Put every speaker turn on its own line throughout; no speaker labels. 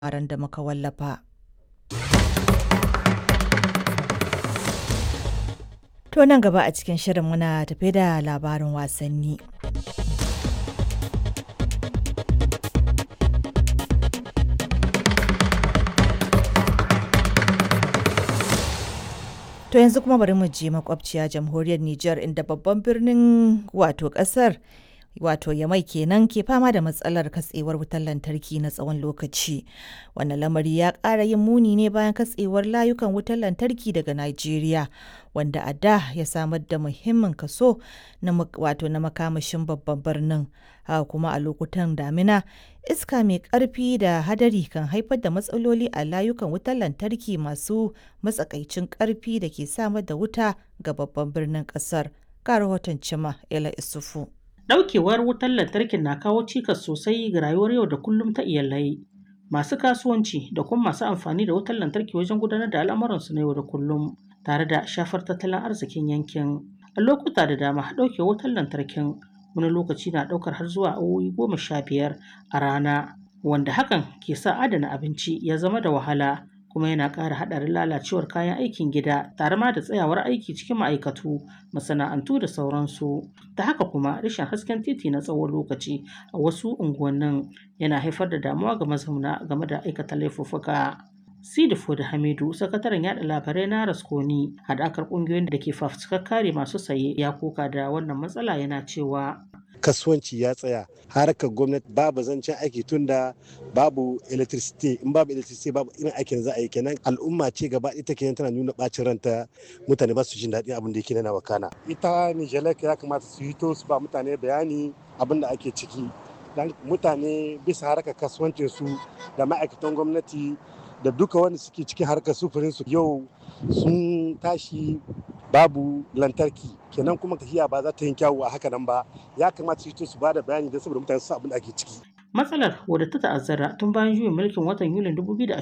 labaran da muka wallafa. To nan gaba a cikin shirin muna tafe da labarin wasanni. To yanzu kuma bari mu je makwabciya jamhuriyar Nijar inda babban birnin wato kasar wato yamai kenan ke fama da matsalar katsewar wutar lantarki na tsawon lokaci wannan lamari ya ƙara yin muni ne bayan katsewar layukan wutar lantarki daga Najeriya wanda a da ya samar da muhimmin kaso na wato na makamashin babban birnin haka kuma a lokutan damina iska mai ƙarfi da hadari kan haifar da matsaloli a layukan wutar lantarki masu matsakaicin ƙarfi da ke samar da wuta ga babban birnin ƙasar ga rahoton cima ela isufu
Ɗaukewar wutar lantarkin na kawo cikas sosai ga rayuwar yau da kullum ta iyalai, masu kasuwanci da kuma masu amfani da wutar lantarki wajen gudanar da al'amuransu na yau da kullum, tare da shafar tattalin arzikin yankin. A lokuta da dama ɗaukewar wutar lantarkin wani lokaci na ɗaukar har zuwa awowi goma sha biyar a rana, wanda hakan ke sa adana abinci ya zama da wahala. kuma yana ƙara haɗarin lalacewar kayan aikin gida tare ma da tsayawar aiki cikin ma'aikatu masana'antu da sauransu ta haka kuma rashin hasken titi na tsawon lokaci a wasu unguwannin yana haifar da damuwa ga mazauna game da aikata laifuffuka Sidi da Hamidu, sakataren yada labarai na Raskoni, haɗakar ƙungiyoyin da ke fafutukar kare masu saye ya koka da wannan matsala yana cewa
kasuwanci ya tsaya harkar gwamnati babu zancen aiki tunda babu electricity in babu electricity babu irin aikin za a yi kenan al'umma ce gaba ita kenan tana nuna bacin ranta mutane ba su jin daɗin abin da yake na wakana ita nijelek ya kamata su hito su ba mutane bayani abin da ake ciki dan mutane bisa harkar kasuwancin su da ma'aikatan gwamnati da duka wanda suke cikin harkar sufurin su yau sun tashi babu lantarki kenan kuma tafiya ba za ta yi kyawu a haka nan ba ya kamata su su ba da bayani don saboda mutane su abin da ake ciki
Matsalar wadda ta ta'azzara tun bayan juyin mulkin watan Yulin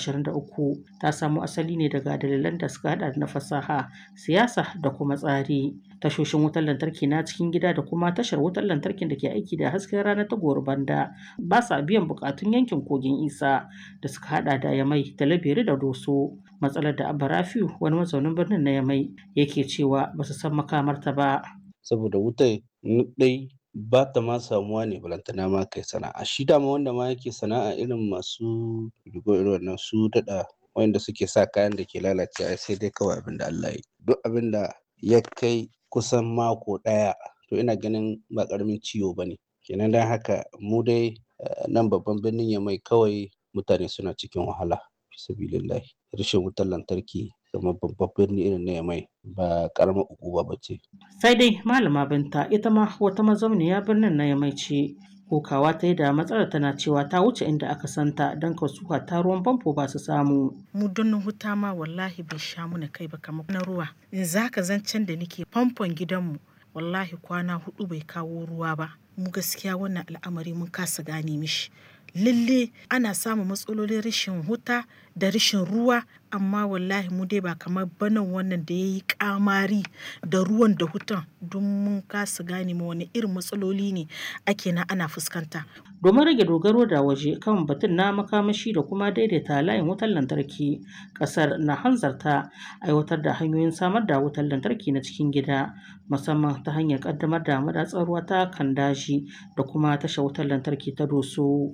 2023 ta samo asali ne daga dalilan da suka hada na fasaha, siyasa da kuma tsari. Tashoshin wutar lantarki na cikin gida da kuma tashar wutar lantarkin da ke aiki da hasken rana ta banda ba sa biyan bukatun yankin kogin isa da suka hada da yamai da labere da doso. Matsalar da Abba Rafiu wani mazaunin birnin na yamai yake cewa ba su san makamarta ba.
Saboda wutar ɗai ba ta ma samuwa ne balantana ma kai sana'a shi dama wanda ma yake sana'a irin masu rigo irin wannan su daɗa wanda suke sa kayan da ke lalacewa sai dai kawai abin da Allah ya duk abin da ya kai kusan mako ɗaya to ina ganin ba ƙaramin ciwo ba ne kenan don haka mu dai nan babban birnin ya mai kawai mutane suna cikin wahala sabilillahi rashin wutar lantarki kamar babban birni irin na yamai ba karamar ukuba ba ce.
Sai dai malama binta ita ma wata mazauniya birnin na yamai ce kokawa ta yi da matsalar tana cewa ta wuce inda aka santa don kasuwa ta ruwan famfo ba su samu.
Mu don huta ma wallahi bai sha muna kai ba kamar na ruwa. In za ka zancen da nake famfon gidanmu wallahi kwana hudu bai kawo ruwa ba. Mu gaskiya wannan al'amari mun kasa gane mishi. lalle ana samun matsalolin rashin huta da rashin ruwa amma wallahi mu dai ba kamar banan wannan da ya yi kamari da ruwan da hutan don mun kasa gane ma wani irin matsaloli ne ake na ana fuskanta.
domin rage dogaro da waje kan batun na makamashi da kuma daidaita layin wutar lantarki kasar na hanzarta aiwatar da hanyoyin samar da wutar lantarki na cikin gida musamman ta hanyar kaddamar da madatsar ruwa ta kandashi da kuma tashar wutar lantarki ta doso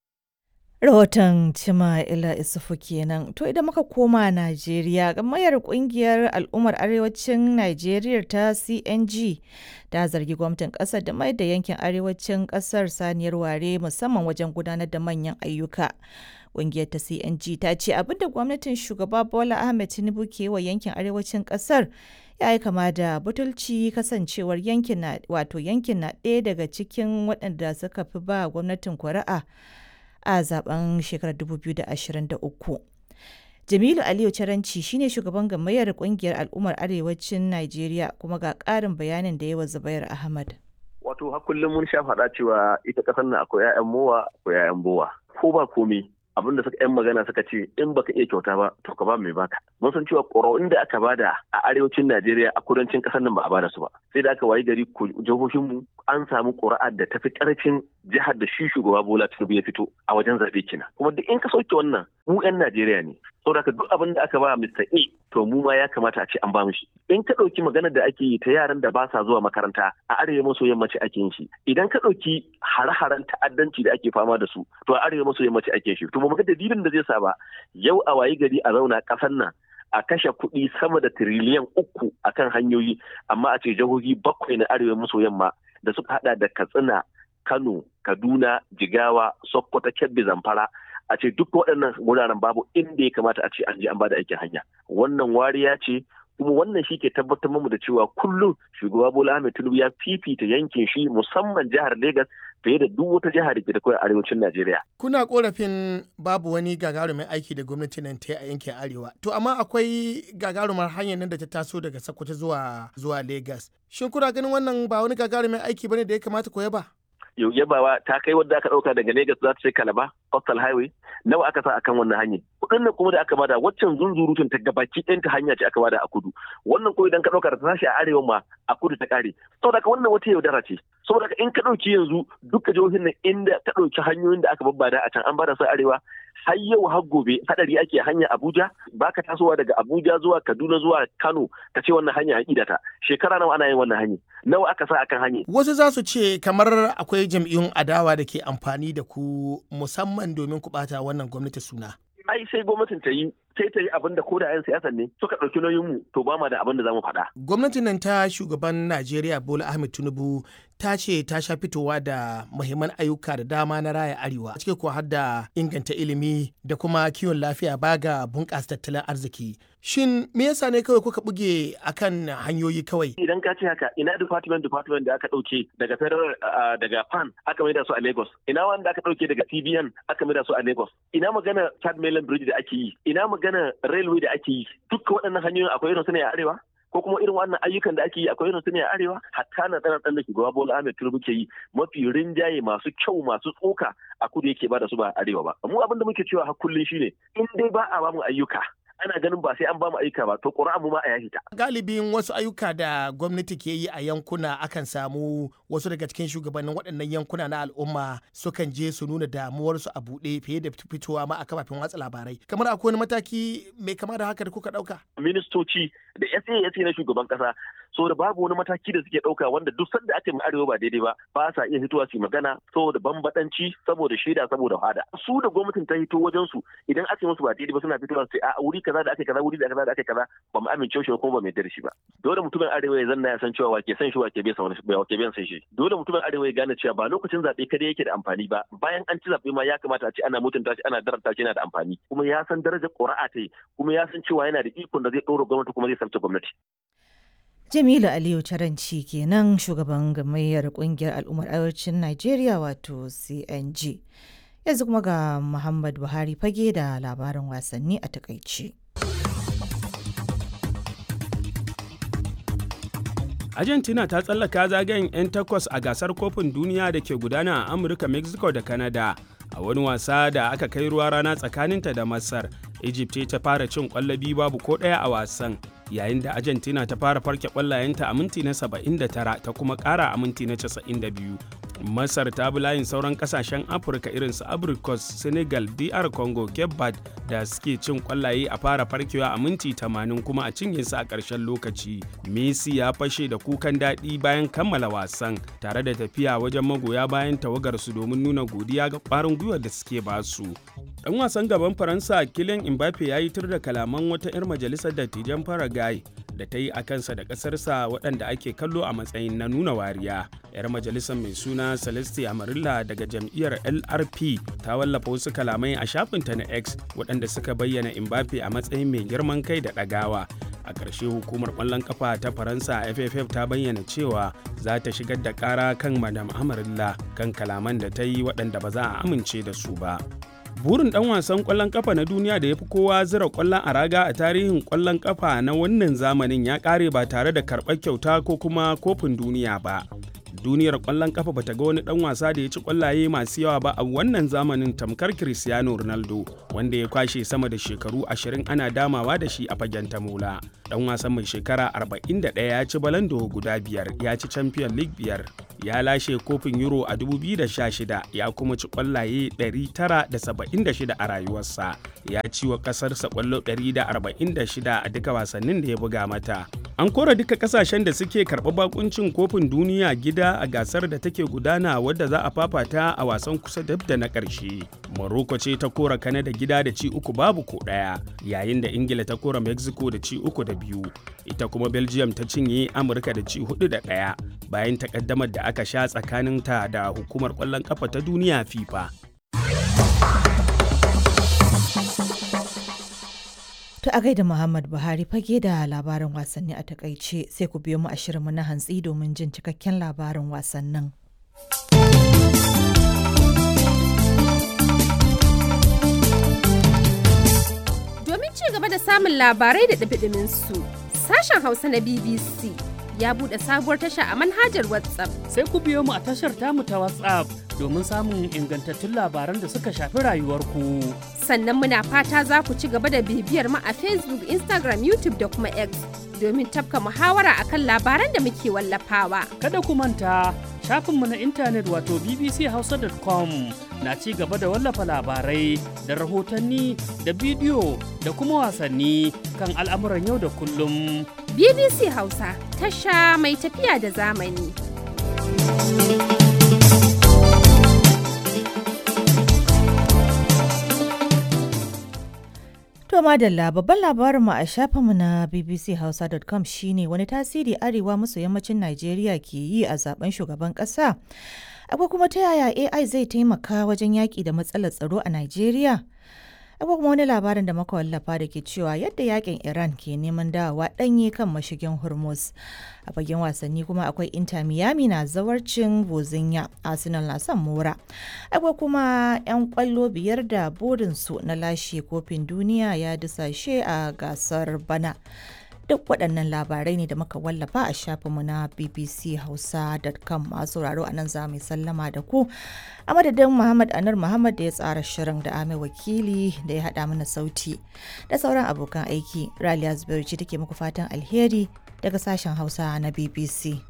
Rahoton Cima Ila Isufu kenan. To idan muka koma Najeriya, gamayar kungiyar al'ummar arewacin Najeriya ta CNG ta zargi gwamnatin kasar da mai da yankin arewacin kasar saniyar ware musamman wajen gudanar da manyan ayyuka. Kungiyar ta CNG ta ce abinda gwamnatin shugaba Bola Ahmed Tinubu ke wa yankin arewacin kasar ya yi kama da butulci kasancewar yankin na wato yankin na ɗaya daga cikin waɗanda suka fi ba gwamnatin kuri'a. a zaben shekarar 2023. Jamilu Aliyu Caranci shine shugaban gamayyar kungiyar al'ummar arewacin Najeriya kuma ga ƙarin bayanin da yawa Zubair Ahmad.
Wato har kullum mun sha faɗa cewa ita ƙasar nan akwai 'ya'yan mowa akwai 'ya'yan bowa. Ko ba komi abin da suka yan magana suka ce in baka iya kyauta ba to ka ba mai baka mun san cewa ƙuri'un da aka bada a arewacin Najeriya a kudancin ƙasar nan ba a bada su ba sai da aka wayi gari jihohin mu an samu ƙuri'ar da tafi ƙarfin jihar da shi shugaba Bola Tinubu ya fito a wajen zaɓe kina kuma duk in ka sauke wannan mu 'yan Najeriya ne saboda duk abin da aka ba Mr. A to mu ma ya kamata a ce an ba mu shi in ka ɗauki maganar da ake yi ta yaran da ba sa zuwa makaranta a arewa maso yammaci ake yin shi idan ka ɗauki hare-haren ta'addanci da ake fama da su to a arewa maso yammaci ake shi to ba mu ga dalilin da zai sa ba yau a wayi gari a zauna ƙasar nan a kashe kuɗi sama da tiriliyan uku akan hanyoyi amma a ce jihohi bakwai na arewa maso yamma da suka hada da katsina kano kaduna jigawa sokoto kebbi zamfara a ce duk waɗannan wuraren babu inda ya kamata a ce an je an bada aikin hanya wannan wariya ce kuma wannan shi ke tabbatar mu da cewa kullum shugaba Bola Ahmed Tinubu ya fifita yankin shi musamman jihar Legas fiye da duk wata jihar da ke da a arewacin Najeriya.
Kuna korafin babu wani gagarumin aiki da gwamnati nan ta yi a yankin arewa. To amma akwai gagarumar hanyar nan da ta taso daga Sokoto zuwa zuwa Legas. Shin kuna ganin wannan ba wani gagarumin aiki bane da ya kamata ko yaba?
yabawa ta kai wadda aka dauka daga Lagos za ta ce Kalaba Coastal Highway nawa aka sa akan wannan hanyar kudin nan kuma da aka bada waccan zunzurutun ta gabaki ɗayan ta hanya ce aka bada a kudu wannan ko idan ka dauka da ta tashi a arewa ma a kudu ta kare saboda wannan wata yaudara ce saboda in ka dauki yanzu duka jihohin nan inda ka dauki hanyoyin da aka babbada a can an bada su arewa har yau har gobe hadari ake hanya Abuja baka tasowa daga Abuja zuwa Kaduna zuwa Kano ka ce wannan hanya an idata shekara nawa ana yin wannan hanya nawa aka sa akan hanya
wasu za su ce kamar akwai jam'iyyun adawa da ke amfani da ku musamman domin ku bata wannan gwamnati suna
ai sai gwamnatin ta yi sai ta yi abin da ko da 'yan siyasan ne suka ɗauki nauyin mu to ba ma da abin da za mu faɗa.
Gwamnatin nan ta shugaban Najeriya Bola Ahmed Tinubu ta ce ta sha fitowa da muhimman ayyuka da dama na raya arewa cike kuwa har da inganta ilimi da kuma kiwon lafiya ba ga bunƙasa tattalin arziki. Shin me yasa ne kawai kuka buge akan hanyoyi kawai?
Idan ka ce haka ina department department da aka ɗauke daga federal daga PAN aka maida su a Lagos. Ina wanda aka ɗauke daga CBN aka maida su a Lagos. Ina magana Third Mainland Bridge da ake yi. Ina magana railway da ake yi. Dukkan waɗannan hanyoyin akwai irin su ne a arewa? ko kuma irin wannan ayyukan da ake yi akwai irin su ne a arewa hatta na tsana tsan da shugaba Bola Ahmed Tinubu ke yi mafi rinjaye masu kyau masu tsoka a kudu yake ba da su ba a arewa ba mu abin da muke cewa har kullun shine in dai ba a ba mu ayyuka ana ganin ba sai an ba mu ayyuka ba to ƙura'an mu ma a yashi ta.
Galibin wasu ayyuka da gwamnati ke yi a yankuna akan samu wasu daga cikin shugabannin waɗannan yankuna na al'umma sukan je su nuna damuwarsu a buɗe fiye da fitowa ma a kafafen watsa labarai. Kamar akwai wani mataki mai kama da haka da kuka ɗauka?
Ministoci da SA na shugaban ƙasa saboda babu wani mataki da suke ɗauka wanda duk sanda aka yi arewa ba daidai ba ba sa iya fitowa su magana saboda bambadanci saboda shaida saboda hada su da gwamnatin ta hito wajen su idan aka yi musu ba daidai ba suna fitowa su a wuri kaza da aka kaza wuri da kaza da aka kaza ba mu amince shi kuma ba mu yarda da shi ba dole mutumin arewa ya zanna ya san cewa wake san shi wake bai san wani wake bai san shi dole mutumin arewa ya gane cewa ba lokacin zabe kada yake da amfani ba bayan an ci zabe ma ya kamata a ce ana mutunta shi ana daranta shi yana da amfani kuma ya san darajar ƙuri'a ta yi kuma ya san cewa yana da ikon da zai ɗora gwamnati kuma zai sarta gwamnati
Jamilu Aliyu Taranci kenan shugaban gamayyar kungiyar al'ummar arewacin Najeriya wato CNG. Yanzu kuma ga Muhammad Buhari fage da labarin wasanni a takaice.
Argentina ta tsallaka zagayen 'yan takwas a gasar kofin duniya da ke gudana a Amurka, Mexico da Canada. A wani wasa da aka kai ruwa rana tsakaninta da Masar, Egypt ta fara cin kwallabi babu ko ɗaya a wasan. yayin da argentina ta fara farke kwallayenta a minti na 79 ta kuma kara a minti na 92 masar ta bi layin sauran kasashen afirka irin su abricos senegal dr congo cape verde da suke cin kwallaye a fara farkewa a minti 80 kuma a cinye su a ƙarshen lokaci messi ya fashe da kukan daɗi bayan kammala wasan tare da tafiya wajen magoya bayan tawagar su domin nuna godiya ga ƙwarin gwiwar da suke basu dan wasan gaban faransa kylian mbappe ya yi tur da kalaman wata 'yar majalisar dattijan paraguay da ta yi a kansa da ƙasarsa waɗanda ake kallo a matsayin na nuna wariya 'yar majalisar mai suna celeste amarilla daga jam'iyyar lrp ta wallafa wasu kalamai a shafinta na x waɗanda suka bayyana mbappe a matsayin mai girman kai da ɗagawa a ƙarshe hukumar ƙwallon ƙafa ta faransa ff ta bayyana cewa za ta shigar da ƙara kan madam amarilla kan kalaman da ta yi waɗanda ba za a amince da su ba burin dan wasan kwallon kafa na duniya da ya fi kowa zira kwallon a raga a tarihin kwallon kafa na wannan zamanin ya kare ba tare da karɓar kyauta ko kuma kofin duniya ba duniyar ƙwallon kafa bata ga wani ɗan wasa da ya ci ƙwallaye masu yawa ba a wannan zamanin tamkar Cristiano Ronaldo wanda ya kwashe sama da shekaru 20 ana damawa da shi a fagen tamola. Ɗan wasan mai shekara 41 ya ci balando guda biyar ya ci Champion League biyar ya lashe kofin Euro a 2016 ya kuma ci ƙwallaye 976 a rayuwarsa ya ci wa ƙasarsa ƙwallo 146 a duka wasannin da ya buga mata. An kora duka kasashen da suke karɓar bakuncin kofin duniya gida a gasar da take gudana wadda za a fafata a wasan kusa dab da na ƙarshe. Morocco ce ta kora Canada gida da ci uku babu ko ɗaya, yayin da Ingila ta kora Mexico da ci uku da biyu. Ita kuma Belgium ta cinye Amurka da ci hudu da ɗaya bayan takaddamar da aka sha tsakaninta da hukumar ƙwallon ƙafa ta duniya FIFA.
To a gaida Muhammad Buhari fage da labarin wasanni a takaice sai ku biyo mu a shirinmu na hantsi domin jin cikakken labarin wasannin.
Domin ci gaba da samun labarai da ɗabiɗimin su, sashen Hausa na BBC ya buɗe sabuwar tasha a manhajar WhatsApp.
Sai ku biyo mu a tashar tamu ta WhatsApp domin samun ingantattun labaran da suka shafi rayuwarku.
Sannan muna fata za ku ci gaba da bibiyar mu a Facebook, Instagram, YouTube da kuma X domin tafka muhawara akan labaran da muke wallafawa.
Kada ku manta shafinmu na intanet wato bbchausa.com na ci gaba da wallafa labarai da rahotanni da bidiyo da kuma wasanni kan al'amuran yau da kullum.
BBC Hausa tasha mai tafiya da zamani.
To madalla babban labarinmu a shafinmu na bbchausa.com shine wani tasiri arewa maso yammacin Najeriya ke yi a zaben shugaban ƙasa. Akwai kuma ta yaya AI zai taimaka wajen yaƙi da matsalar tsaro a Najeriya? Akwai kuma wani labarin da muka wallafa da ke cewa yadda yakin Iran ke neman dawowa ɗanye kan mashigin Hormuz. A fagen wasanni kuma akwai Inter Miami na zawarcin Bozinya, Arsenal na son mora. Akwai kuma 'yan kwallo biyar da burinsu na lashe kofin duniya ya dusashe a gasar bana. duk waɗannan labarai ne da muka wallafa a shafinmu na bbchausa.com masu sauraro a nan za mu sallama da ku a madadin muhammad anar muhammad da ya tsara shirin da ame wakili da ya haɗa mana sauti da sauran abokan aiki raliya zubairu ce take muku fatan alheri daga sashen hausa na bbc